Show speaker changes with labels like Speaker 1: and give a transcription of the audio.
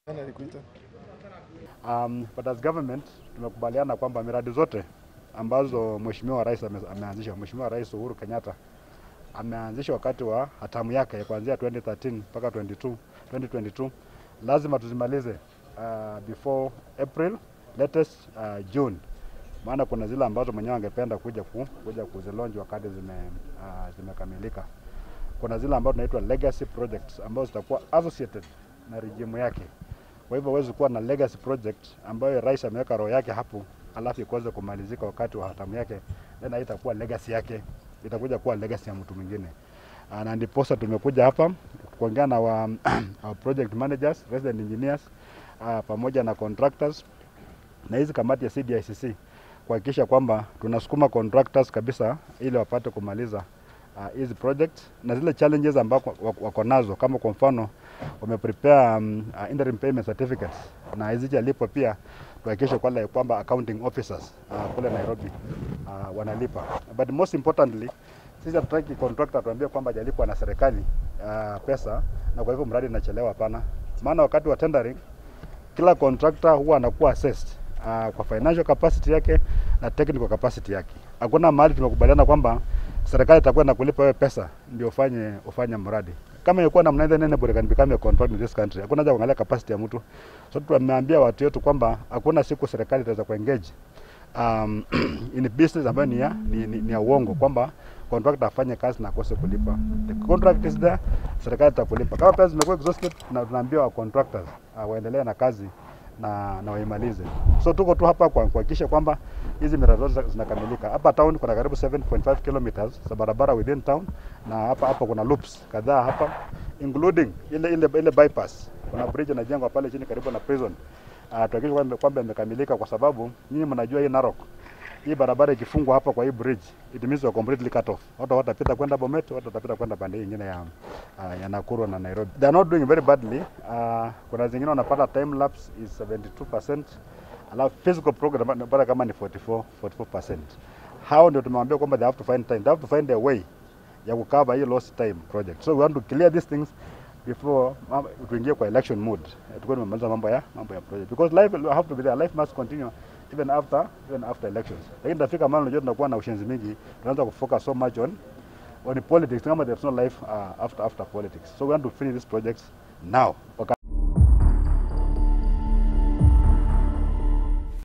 Speaker 1: Alikuita.
Speaker 2: Um, but as government tumekubaliana kwamba miradi zote ambazo Mheshimiwa Rais ame, ameanzisha Mheshimiwa Rais Uhuru Kenyatta ameanzisha wakati wa hatamu yake kuanzia 2013 mpaka 22, 2022 lazima tuzimalize uh, before April latest uh, June, maana kuna zile ambazo mwenyewe angependa kuja ku, kuja kuzilonji wakati zime, uh, zimekamilika. Kuna zile ambazo tunaitwa legacy projects ambazo zitakuwa associated na rejimu yake. Kwa hivyo huwezi kuwa na legacy project ambayo rais ameweka roho yake hapo, alafu ikaweze kumalizika wakati wa hatamu yake, then haitakuwa legacy yake, itakuja kuwa legacy ya mtu mwingine. Ah, Na ndiposa tumekuja hapa kuongea na wa, our project managers, resident engineers uh, pamoja na contractors na hizi kamati ya CDICC kuhakikisha kwamba tunasukuma contractors kabisa ili wapate kumaliza ah, hizi uh, project na zile challenges ambako wako wako nazo, kama kwa mfano wameprepare um, uh, interim payment certificates na hizi jalipwa pia tuhakikishe kwamba kwamba accounting officers uh, kule Nairobi uh, wanalipa, but most importantly sisi hatutaki contractor tuambie kwamba hajalipwa na serikali uh, pesa na kwa hivyo mradi inachelewa. Hapana, maana wakati wa tendering kila contractor huwa anakuwa assessed uh, kwa financial capacity yake na technical capacity yake. Hakuna mahali tumekubaliana kwamba serikali itakuwa na kulipa wewe pesa ndio ufanye ufanye mradi. Kama ilikuwa namna hiyo, nene bure can become a contract in this country. Hakuna haja kuangalia capacity ya mtu. So tumeambia watu wetu kwamba hakuna siku serikali itaweza kuengage um, in business ambayo ni ya, ni, ni, ni ya uongo kwamba contractor afanye kazi na akose kulipa. The contract is there, serikali itakulipa. Kama pesa zimekuwa exhausted, na tunaambia wa contractors uh, waendelee na kazi na, na waimalize. So tuko tu hapa kwa kuhakikisha kwamba hizi miradi zote zinakamilika. Hapa town kuna karibu 7.5 kilometers za barabara within town, na hapa hapa kuna loops kadhaa hapa including ile ile ile bypass. Kuna bridge inajengwa pale chini karibu na prison. Uh, tuhakikishe kwamba kwamba imekamilika kwa sababu nyinyi mnajua hii Narok hii barabara ikifungwa hapa kwa hii bridge it means we're completely cut off. Watu watapita kwenda Bomet, watu watapita kwenda pande hii nyingine ya uh, ya Nakuru na Nairobi. They are not doing very badly. Uh, kuna zingine wanapata time lapse is 72%. Alafu physical program wanapata kama ni 44 44%. Hao ndio tumewambia kwamba they have to find time. They have to find a way ya kukava hii lost time project. So we want to clear these things before tuingie kwa election mode. Tukuwe tumemaliza mambo ya mambo ya project because life will have to be there. Life must continue even after even after elections. Lakini tafika mahali unajua tunakuwa na ushenzi mingi, tunaanza kufocus so much on on politics kama there's no life uh, after after politics. So we want to finish these projects now. Okay.